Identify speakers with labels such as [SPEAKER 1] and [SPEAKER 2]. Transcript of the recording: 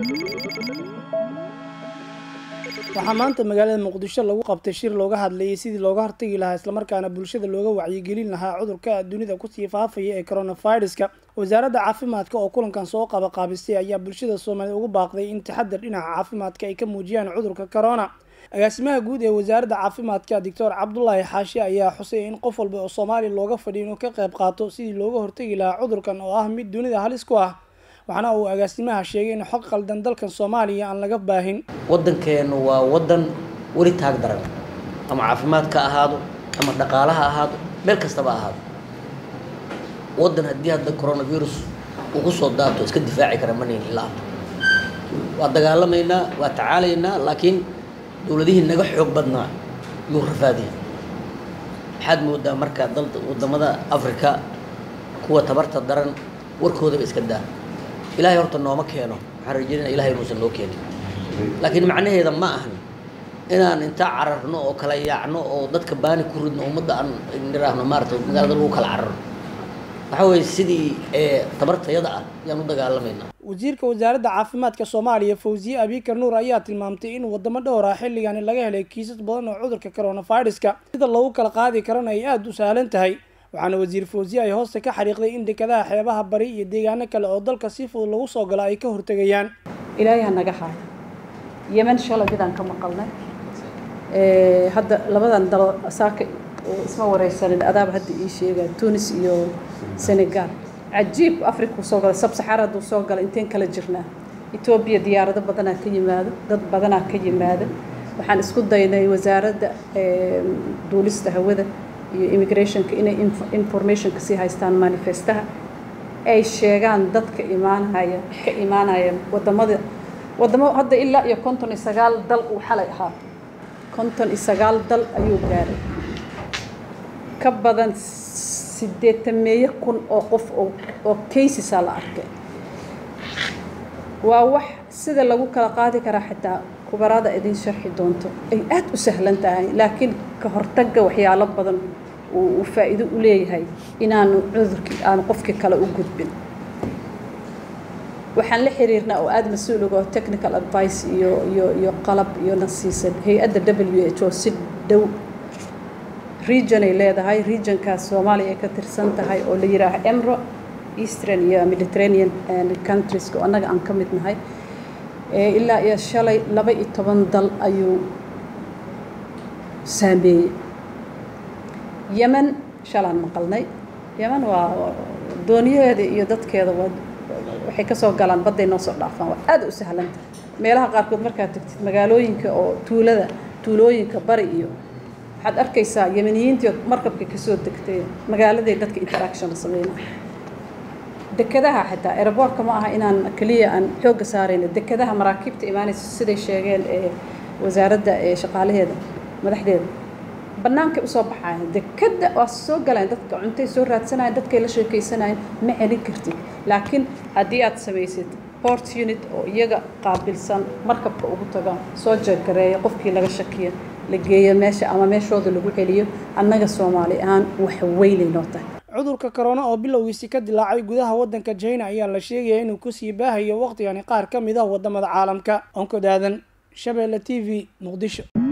[SPEAKER 1] waxaa maanta magaalada muqdisho lagu qabtay shir looga hadlayay sidii looga hortagi lahaa islamarkaana bulshada looga wacyigelin lahaa cudurka dunida kusii faafaya ee coronaviruska wasaaradda caafimaadka oo kulankan soo qaba qaabistay ayaa bulshada soomaaliyed ugu baaqday in taxadar dhinaca caafimaadka ay ka muujiyaan cudurka corona agaasimaha guud ee wasaaradda caafimaadka doctor cabdulaahi xaashi ayaa xusay in qof walba oo soomaaliya looga fadhiyo inuu ka qayb qaato sidii looga hortagi lahaa cudurkan oo ah mid dunida halis ku ah waxaana uu agaasimaha sheegay in xog qaldan dalkan soomaaliya aan laga baahin
[SPEAKER 2] waddankeenu waa waddan weli taag daran ama caafimaad ka ahaado ama dhaqaalaha ahaado meel kastaba ahaado waddan haddii hadda coronavirus uu ku soo daato iska difaaci kara manayn ilaa waa dagaalamaynaa waa tacaalaynaa laakiin dowladihii naga xoog badnaa yuu rafaadiya waxaad moodaa marka dal waddamada africa kuwa tabarta daran warkoodaba iska daa ilaahay horta nooma keeno waxaan rajeynaya ilahay inuusan noo keenin laakiin macnaheeda ma ahan inaan intaa cararno oo kala yaacno oo dadka baani ku ridno ummadda aan niraahno maarata magaalada lagu kala cararno waxaa weeye sidii tabartayada ah yaan u dagaalamaynaa
[SPEAKER 1] wasiirka wasaaradda caafimaadka soomaaliya fawziye abikar nuur ayaa tilmaamtay in wadamo dhowr ah xilligani laga helay kiisas badan oo cudurka coronaviruska sida lagu kala qaadi karana ay aada u sahlan tahay waxaana wasiir fawziye ay hoosta ka xariiqday in dekadaha xeebaha bari iyo deegaano kale oo dalka si fudud lagu soo galo ay ka hortegayaan
[SPEAKER 3] ilaahay ha naga haayo yemen shalay midaan ka maqalnay hadda labadan dalo saaka isma wareysanin adaaba hadda ii sheegaa tunis iyo senegal cajiib africa uu soo galay sabsaxaar hadduu soo galay inteen kala jirnaa etoobiya diyaarado badanaa ka yimaado dad badanaa ka yimaada waxaan isku daynay wasaaradda duulista hawada iyo immigrationka inay informationka sii haystaan manifestaha ay sheegaan dadka imaanaya ka imaanaya wadamada wadamo hadda ilaa iyo konton iyo sagaal dal uu xalay ahaa konton iyo sagaal dal ayuu gaaray ka badan sideetameeyo kun oo qof oo casesaa la arkay waa wax sida lagu kala qaadi karaa xitaa kubarada idin sharxi doonto ay aada u sahlan tahay laakiin ka hortagga waxyaalo badan uu faa'iido u leeyahay inaanu cudurkii aanu qofkii kale u gudbin waxaan la xiriirnaa oo aada mas-uul uga oo technical advice iyo iyo iyo qalab iyo na siisan hay-adda w h o si dhow region ay leedahay regionkaas soomaaliya ay ka tirsan tahay oo la yidhaaha emro eastern iyo mediterranean countries oo annaga aan ka mid nahay ilaa iyo shalay laba iyo toban dal ayuu saameeyey yemen shalaan maqalnay yemen waa dooniyaheeda iyo dadkeeda waa waxay kasoo galaan badday noo soo dhaafaan waa aada u sahlanta meelaha qaarkood markaad tagtid magaalooyinka oo tuulada tuulooyinka bari iyo waxaad arkaysaa yemeniyiintii markabka kasoo degtay magaaladay dadka interaction la sameynaya dekadaha xitaa aeroboortka ma aha inaan keliya aan xoogga saarayno dekadaha maraakiibta imaanaysa siday sheegeen ee wasaaradda ee shaqaalaheeda madaxdeeda bannaankay usoo baxayan dekadda waa soo galaan dadka cuntay soo raadsanayan dadkay la sheekaysanayeen ma celin kartid laakiin haddii aad samaysid port unit oo iyaga qaabilsan markabka ugu tagaan soo jeegareeya qofkii laga shakiya la geeyo meesha ama meeshooda lagu celiyo annaga soomaali ahaan wax weynay noo tahay
[SPEAKER 1] cudurka corona oo bilowgiisi ka dilaacay gudaha waddanka china ayaa la sheegaya inuu kusii baahayo waqtigani qaar ka mid ah wadamada caalamka onkod aadan shabeelle t v muqdisho